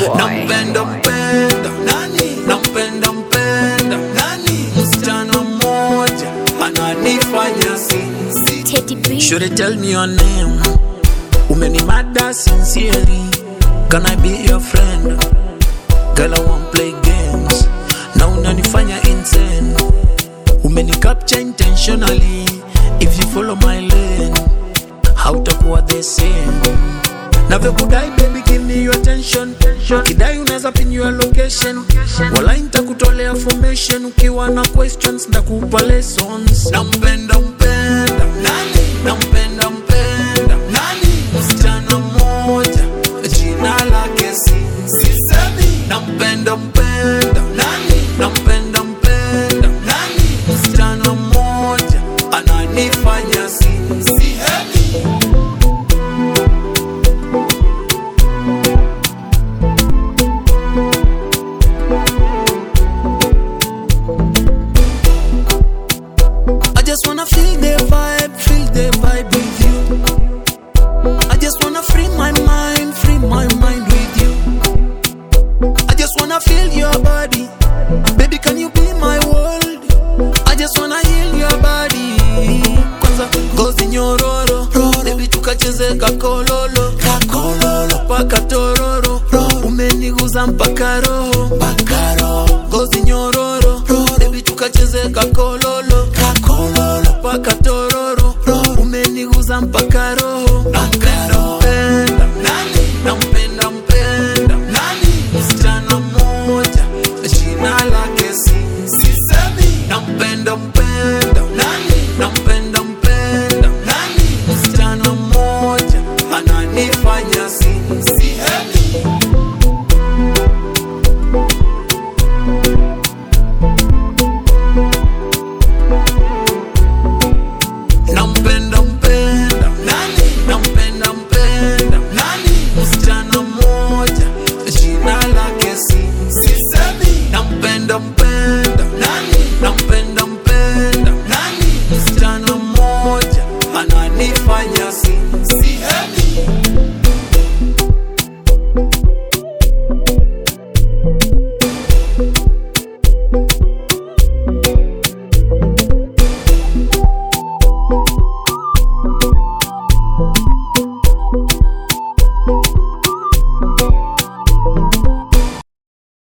boy. nampenda mpenda nani nampenda mpenda nani msichana mmoja ananifanya si Teddy B. Should I tell me your name? Umenimada sincerely. Can I be your friend? Girl, I won't play games. Na unanifanya insane. Umenicapture intentionally. If you follow my lane, hautakuwa the same. navyokudai baby give me your attention kidai unaweza pin your location wala nitakutolea formation ukiwa na questions ndakupa lessons nampenda mpenda nani nampenda mpenda nani msichana mmoja jina lake si sisemi nampenda mpenda nani nampenda mpenda nani msichana mmoja ananifanya si sihemi I just wanna feel the vibe, feel the vibe with you. I just wanna free my mind, free my mind with you. I just wanna feel your body, baby. Can you be my world? I just wanna heal your body. Kwanza ngozi nyororo, baby tukacheze kakololo, kakololo paka tororo, umeniguza mpaka roho